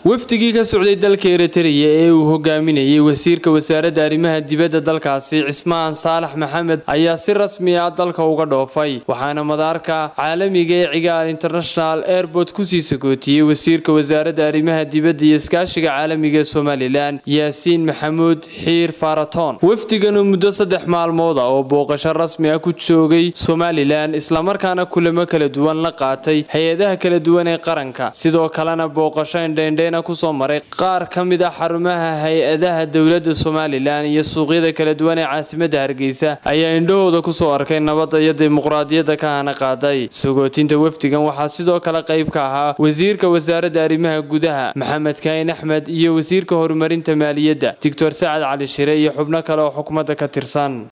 wafdigii ka socday dalka eritreya ee uu hogaaminayay wasiirka wasaaradda arrimaha dibadda dalkaasi cismaan saalax maxamed ayaa si rasmi ah dalka uga dhoofay waxaana madaarka caalamiga ee cigaal international airport kusii sagootiyey wasiirka wasaaradda arrimaha dibadda iyo iskaashiga caalamiga ee somalilan yaasiin maxamuud xiir faraton wafdiganu muddo saddex maalmood ah oo booqasho rasmi ah ku joogay somalilan islamarkaana kulamo kala duwan la qaatay hay-adaha kala duwan ee qaranka sidoo kalena booqasho indheindheyn kusoo maray qaar ka mid ah xarumaha hay-adaha dowladda somalilan iyo suuqyada kala duwan ee caasimadda hargeysa ayaa indhahooda kusoo arkay nabadda iyo dimuqraadiyadda ka hana qaaday sagootinta wafdigan waxaa sidoo kale qayb ka ahaa wasiirka wasaaradda arrimaha gudaha maxamed kaahin axmed iyo wasiirka horumarinta maaliyadda doctor sacad cali shire iyo xubno kale oo xukuumadda ka tirsan